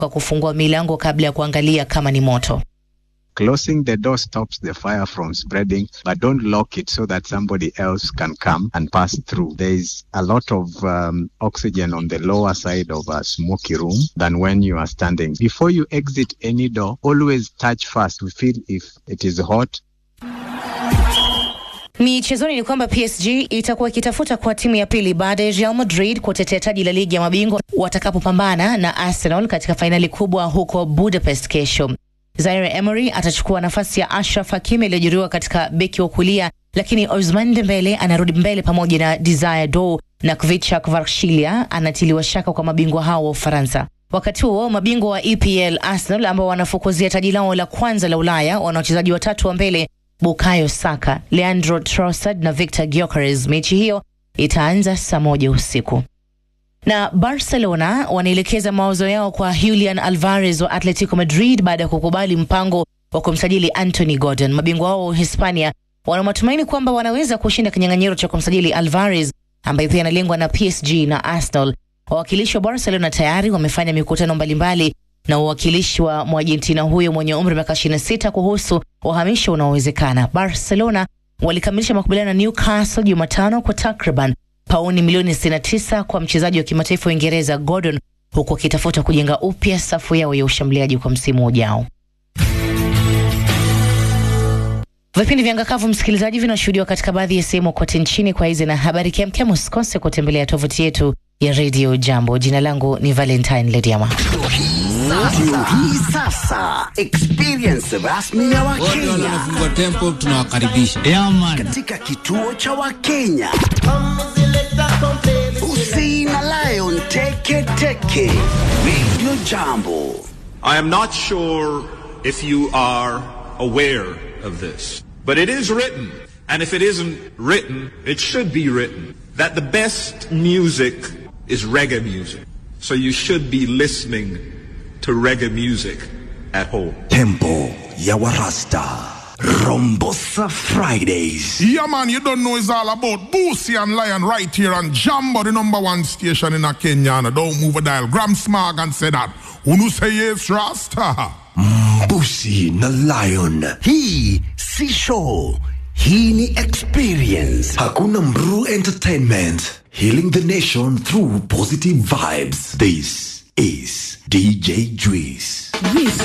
kwa kufungua milango kabla ya kuangalia kama ni moto. Closing the door stops the fire from spreading, but don't lock it so that somebody else can come and pass through. There is a lot of um, oxygen on the lower side of a smoky room than when you are standing. Before you exit any door, always touch first. We feel if it is hot. Michezoni ni kwamba PSG itakuwa ikitafuta kwa timu ya pili baada ya Real Madrid kutetea taji la ligi ya mabingwa watakapopambana na Arsenal katika fainali kubwa huko Budapest kesho. Zaire Emery atachukua nafasi ya Ashraf Hakimi aliyojeruhiwa katika beki wa kulia, lakini Ousmane Dembele anarudi mbele pamoja na Desire Dow na Kvicha Kvaratskhelia anatiliwa shaka kwa mabingwa hao wa Ufaransa. Wakati huo mabingwa wa EPL Arsenal ambao wanafukuzia taji lao la kwanza la Ulaya wana wachezaji watatu wa mbele Bukayo Saka, Leandro Trossard na Victor Gyökeres. Mechi hiyo itaanza saa moja usiku na Barcelona wanaelekeza mawazo yao kwa Julian Alvarez wa Atletico Madrid baada ya kukubali mpango wa kumsajili Anthony Gordon. Mabingwa wao wa Hispania wana matumaini kwamba wanaweza kushinda kinyang'anyiro cha kumsajili Alvarez ambaye pia analengwa na PSG na Arsenal. Wawakilishi wa Barcelona tayari wamefanya mikutano mbalimbali na uwakilishi wa Mwargentina huyo mwenye umri wa miaka 26 kuhusu uhamisho unaowezekana. Barcelona walikamilisha makubaliano na Newcastle Jumatano kwa takriban pauni milioni 69 kwa mchezaji wa kimataifa wa Uingereza Gordon, huku akitafuta kujenga upya safu yao ya ushambuliaji kwa msimu ujao. Vipindi vya Ngakavu, msikilizaji, vinashuhudiwa katika baadhi ya sehemu kote nchini. Kwa hizi na habari kemkem, usikose kutembelea tovuti yetu ya Radio Jambo. Jina langu ni Valentine Lediama. Ndio hii sasa experience rasmi ya Wakenya wanafungua tempo, tunawakaribisha katika kituo cha Wakenya. Usi na Lion Teke Teke Radio Jambo. I am not sure if you are aware of this, but it is written, and if it isn't written, it should be written, that the best music is reggae music. So you should be listening to reggae music at home. Tempo ya Warasta. Rombosa Fridays. Yeah, man, you don't know it's all about Boosie and Lion right here on Jambo, the number one station in a Kenya. And don't move a dial. Gram Smog and say that. Unu say yes, Rasta. Busi na Lion. Hii si show. Hii ni experience. Hakuna Mru Entertainment. Healing the nation through positive vibes. This is DJ Juice.